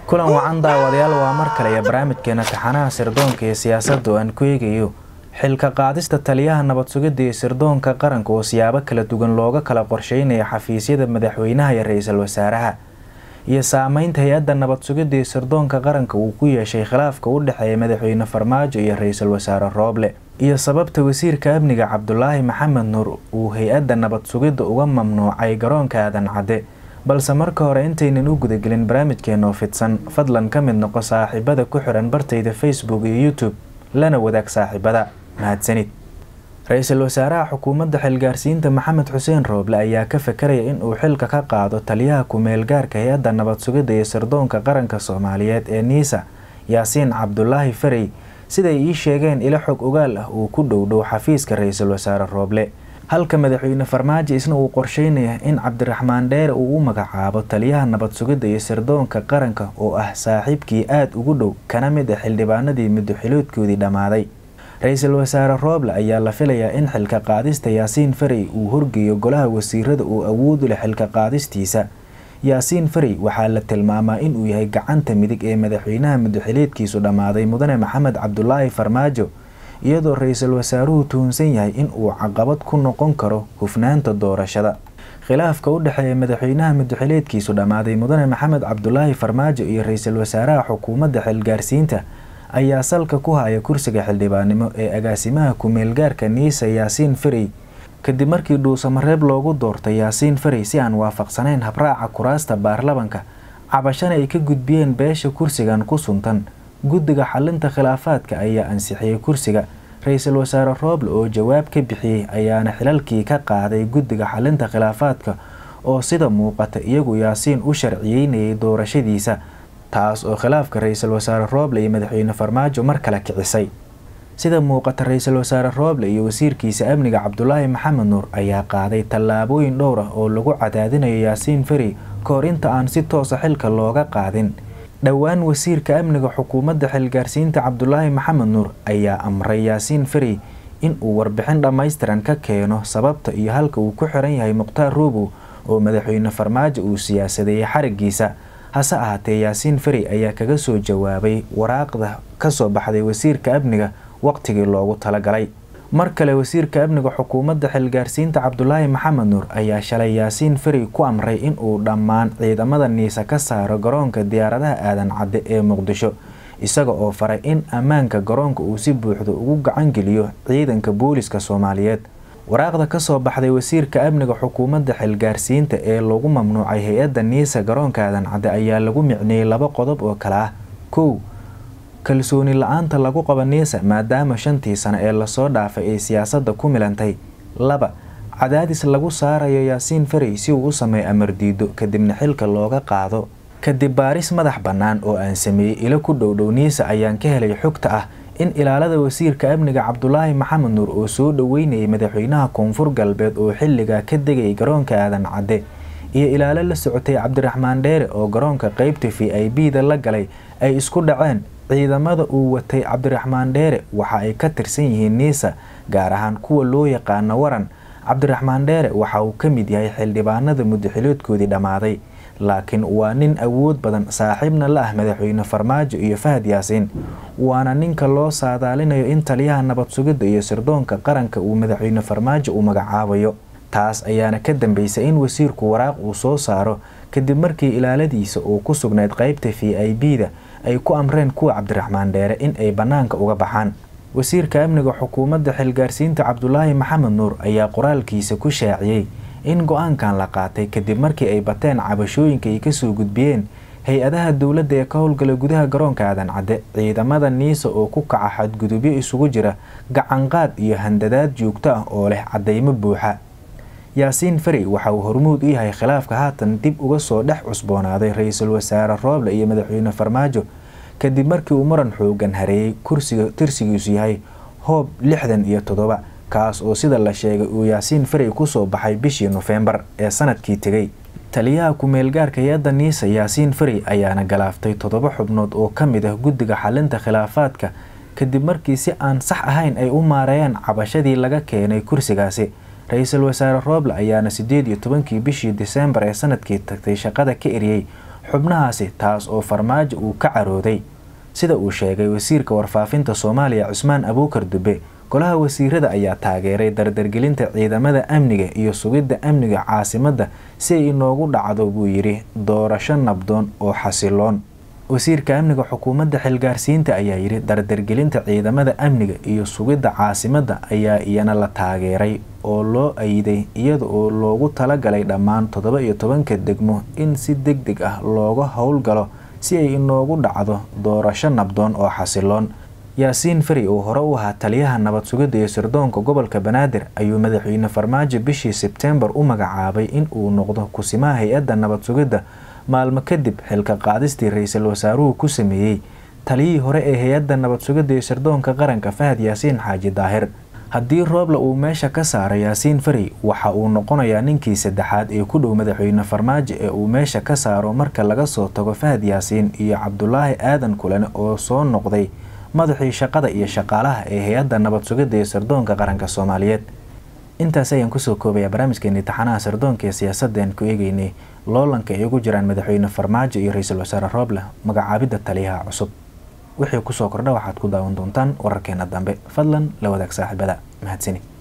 kulan wacan daawadayaal waa mar kale iyo barnaamijkeena taxanaha sirdoonka iyo siyaasadda oo aan ku eegayo xilka qaadista taliyaha nabad sugidda iyo sirdoonka qaranka oo siyaabo kala duwan looga kala qorsheynaya xafiisyada madaxweynaha iyo ra-iisul wasaaraha iyo saameynta hay-adda nabad sugidda iyo sirdoonka qaranka uu ku yeeshay khilaafka u dhexeeya madaxweyne farmaajo iyo ra-iisul wasaare rooble iyo sababta wasiirka amniga cabdulaahi maxamed nuur uu hay-adda nabad sugidda uga mamnuucay garoonka aadan cadde balse marka hore intaynan u gudagelin barnaamijkeenoo fidsan fadlan ka mid noqo saaxiibada ku xiran bartayda facebook iyo youtube lana wadaag saaxiibada mahadsanid ra-iisul wasaaraha xukuumadda xilgaarsiinta maxamed xuseen rooble ayaa ka fakaraya in uu xilka ka qaado taliyaha ku-meel gaarka hay-adda nabad sugidda iyo sirdoonka qaranka soomaaliyeed ee niisa yaasiin cabdulaahi farey siday ii sheegeen ilo xog ogaal ah uu ku dhowdhow xafiiska ra-iisul wasaare rooble halka madaxweyne farmaajo isna uu qorsheynaya in cabdiraxmaan dheere uu u magacaabo taliyaha nabad sugidda iyo sirdoonka qaranka oo ah saaxiibkii aada ugu dhow kana mid ah xildhibaanadii muddoxiloodkoodii dhammaaday ra-iisul wasaare rooble ayaa la filayaa in xilka qaadista yaasiin farey uu horgeeyo golaha wasiirada uu awoodu leh xilka qaadistiisa yaasiin farey waxaa la tilmaamaa inuu yahay gacanta midig ee madaxweynaha muddoxileedkiisu dhammaaday mudane maxamed cabdulaahi farmaajo iyadoo ra-iisul wasaaruhu tuhunsan yahay in uu caqabad ku noqon karo hufnaanta doorashada khilaafka u dhexeeya madaxweynaha muddoxileedkiisu dhammaaday mudane maxamed cabdulaahi farmaajo iyo ra-iisul wasaaraha xukuumadda xilgaarsiinta ayaa salka ku haya kursiga xildhibaannimo ee agaasimaha ku-meelgaarka niisa yaasiin farey kadib markii dhuusamareeb loogu doortay yaasiin farey si aan waafaqsanayn habraaca kuraasta baarlamanka cabashana ay ka gudbiyeen beesha kursigan ku suntan guddiga xalinta khilaafaadka ayaa ansixiyey kursiga ra-iisul wasaare rooble oo jawaab ka bixiyey ayaana xilalkii ka qaaday guddiga xalinta khilaafaadka oo sida muuqata iyagu yaasiin u sharciyeynayay doorashadiisa taas oo khilaafka ra-iisul wasaare rooble iyo madaxweyne farmaajo mar kale kicisay sida muuqata ra-iisul wasaare rooble iyo wasiirkiisa amniga cabdulaahi maxamed nuur ayaa qaaday tallaabooyin dhowr ah oo lagu cadaadinayo yaasiin farey kahor inta aan si toosa xilka looga qaadin dhowaan wasiirka amniga xukuumadda xilgaarsiinta cabdulaahi maxamed nuur ayaa amray yaasiin farey in uu warbixin dhammaystiran ka keeno sababta iyo halka uu ku xiran yahay mukhtaar roobow oo madaxweyne farmaajo uu siyaasadeeyey xarigiisa hase ahaatee yaasiin farey ayaa kaga soo jawaabay waraaqda kasoo baxday wasiirka amniga waqtigii loogu talagalay mar kale wasiirka amniga xukuumadda xilgaarsiinta cabdulaahi maxamed nuur ayaa shalay yaasiin farey ku amray in uu dhammaan ciidamada niisa ka saaro garoonka diyaaradaha aadan cadde ee muqdisho isaga oo faray in ammaanka garoonka uu si buuxda ugu gacangeliyo ciidanka booliska soomaaliyeed waraaqda kasoo baxday wasiirka amniga xukuumadda xilgaarsiinta ee lagu mamnuucay hay-adda niisa garoonka aadan cadde ayaa lagu micneeyey laba qodob oo kale ah kow kalsooni la-aanta lagu qaba niisa maadaama shantii sano ee lasoo dhaafay ay siyaasadda ku milantay laba cadaadis lagu saarayo yaasiin farey si uu u sameeyo amar diido kadibna xilka looga qaado kadib baaris madax bannaan oo aan sameeyey ilo ku dhowdhow niisa ayaan ka helay xogta ah in ilaalada wasiirka amniga cabdulaahi maxamed nuur oo soo dhoweynayay madaxweynaha koonfur galbeed oo xilligaa ka degayay garoonka aadan cadde iyo ilaalo la socotay cabdiraxmaan dheere oo garoonka qeybta v i b da la galay ay isku dhaceen ciidamada uu watay cabdiraxmaan dheere waxa ay ka tirsan yihiin niisa gaar ahaan kuwa loo yaqaano waran cabdiraxmaan dheere waxa uu ka mid yahay xildhibaanada muddaxiloodkoodii dhammaaday laakiin waa nin awood badan saaxiibna la ah madaxweyne farmaajo iyo fahad yaasiin waana ninka loo saadaalinayo in taliyaha nabad sugidda iyo sirdoonka qaranka uu madaxweyne farmaajo uu magacaabayo taas ayaana ka dambeysay in wasiirku waraaq uu soo saaro kadib markii ilaaladiisa uu ku sugnayd qeybta v i b da ay ku amreen kuwa cabdiraxmaan dheere in ay bannaanka uga baxaan wasiirka amniga xukuumadda xilgaarsiinta cabdulaahi maxamed nuur ayaa qoraalkiisa ku shaaciyey in go-aankan la qaatay kadib markii ay bateen cabashooyinka ay kasoo gudbiyeen hay-adaha dowladda ee ka howlgala gudaha garoonka aadan cadde ciidamada niisa oo ku kaca xadgudubyo isugu jira gacanqaad iyo handadaad joogto ah oo leh caddeymo buuxa yaasiin farey waxa uu hormuud u yahay khilaafka haatan dib uga soo dhex cusboonaaday ra-iisul wasaare rooble iyo madaxweyne farmaajo kadib markii uu muran xoogan hareeyey kursiga tirsigiisu yahay hoob lixdan iyo toddoba kaas oo sida la sheegay uu yaasiin farey kusoo baxay bishii nofembar ee sanadkii tegay taliyaha ku-meelgaarka hay-adda niisa yaasiin farey ayaana galaaftay toddoba xubnood oo ka mid ah guddiga xalinta khilaafaadka kadib markii si aan sax ahayn ay u maareeyeen cabashadii laga keenay kursigaasi ra-iisul wasaare rooble ayaana sideed iyo tobankii bishii diseembar ee sanadkii tagtay shaqada ka eriyey xubnahaasi taas oo farmaajo uu ka carooday sida uu sheegay wasiirka warfaafinta soomaaliya cusmaan abuukar dube golaha wasiirada ayaa taageeray dardargelinta ciidamada amniga iyo sugidda amniga caasimadda si ay inoogu dhacdo buu yidhi doorasho nabdoon oo xasiloon wasiirka amniga xukuumadda xilgaarsiinta ayaa yidhi dardargelinta ciidamada amniga iyo sugidda caasimadda ayaa iyana la taageeray oo loo ayiday iyada oo loogu talagalay dhammaan toddoba iyo tobanka degmo in si deg deg ah looga howlgalo si ay inoogu dhacdo doorasho nabdoon oo xasiloon yaasiin fari oo hore u ahaa taliyaha nabad sugidda iyo sirdoonka gobolka banaadir ayuu madaxweyne farmaajo bishii sebteembar u magacaabay in uu noqdo kusimaha hay-adda nabad sugidda maalmo kadib xilka qaadistii ra-iisul wasaaruhu ku sameeyey taliyihii hore ee hay-adda nabad sugidda iyo sirdoonka qaranka fahad yaasiin xaaji daahir haddii rooble uu meesha ka saaro yaasiin fari waxa uu noqonayaa ninkii saddexaad ee ku dhow madaxweyne farmaajo ee uu meesha ka saaro marka laga soo tago fahad yaasiin iyo cabdulaahi aadan kulane oo soo noqday madaxii shaqada iyo shaqaalaha ee hay-adda nabad sugidda iyo sirdoonka qaranka soomaaliyeed intaas ayaan kusoo koobayaa barnaamijkeeni taxanaha sirdoonka ee siyaasadeen ku eegeynay loolanka ay ugu jiraan madaxweyne farmaajo iyo ra-iisul wasaare rooble magacaabidda taliyaha cusub wixii kusoo kordha waxaad ku daawan doontaan wararkeena dambe fadlan la wadaag saaxiibada mahadsani